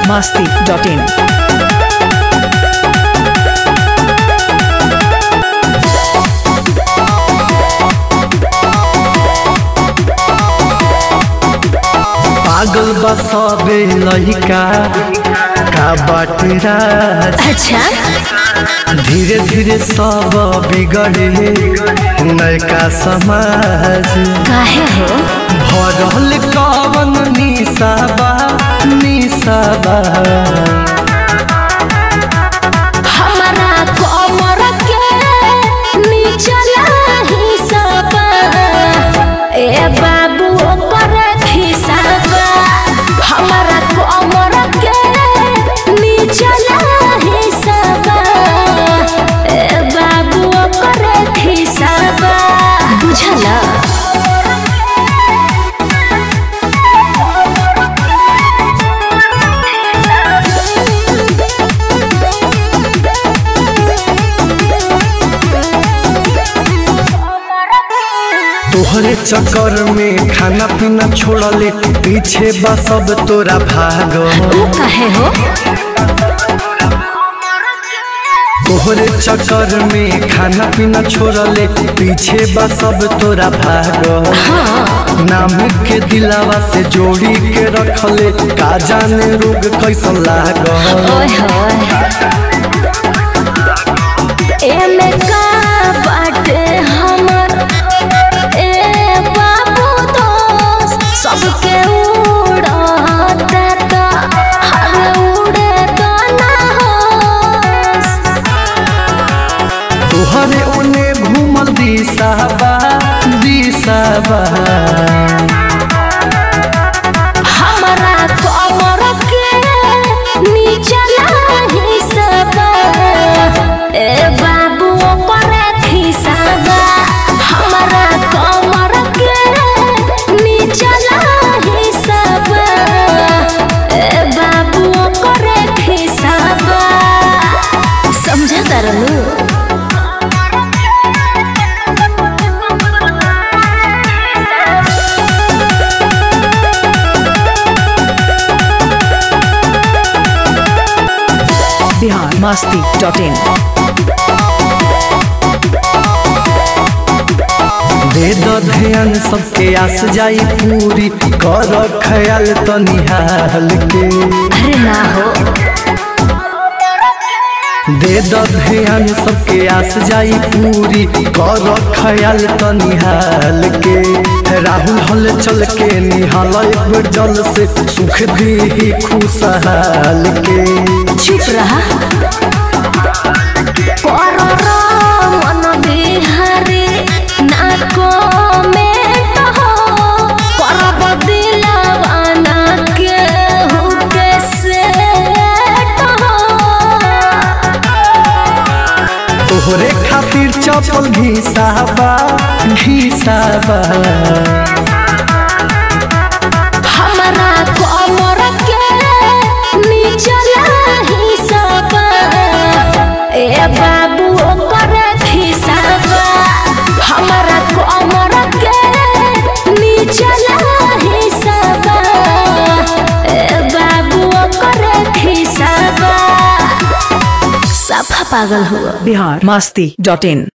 masti.in. पागल बसबे लइका का बाटे राज अच्छा धीरे धीरे सब बिगड़े नयका समाज काहे हो भरल कवन निशाबा निशाबा हमारा कमर के निचला हिसाबा ए बाबू ओकर खिसाबा हमारा कमर के निचला हिसाबा ए बाबू ओकर खिसाबा बुझला तोहरे चक्कर में खाना पीना छोड़ले पीछे बा सब तोरा भाग तू काहे हो तोहरे चक्कर में खाना पीना छोड़ले पीछे बा सब तोरा भाग नाम के दिलावा से जोड़ी के रखले का जाने रोग कैसन लाग ओए होए एमे का बाटे हमर ए बाबू दोस्त सबके उड़ाता ता हर उड़े तो ना होस तोहरे ओने घूमल दिशाबा दिशाबा हमरा कमर के निचला हिस्सा ए बाबू ओकर खिसाबा हमरा कमर के निचला हिस्सा ए बाबू ओकर खिसाबा समझा तरलू Bihar masti.in. दे द ध्यान सबके आस जाई पूरी कर ख्याल तो निहाल के अरे ना हो दे द ध्यान सबके आस जाई पूरी कर ख्याल तो निहाल के राहुल हल चल के निहाल एक बेर जल से सुख दी खुशहाल के चुप रहा कररा मन बिहारी ना कमेंट हो करब दिलवा ना केहू के सेट हो तोहरे खातिर चपल घिसाबा घिसाबा हमरा कमर के निचला हिसाबा ए बाबू ओकर खिसाबा हमरा कमर के निचला हिसाबा ए बाबू ओकर खिसाबा सफा पागल हुआ Bihar masti.in.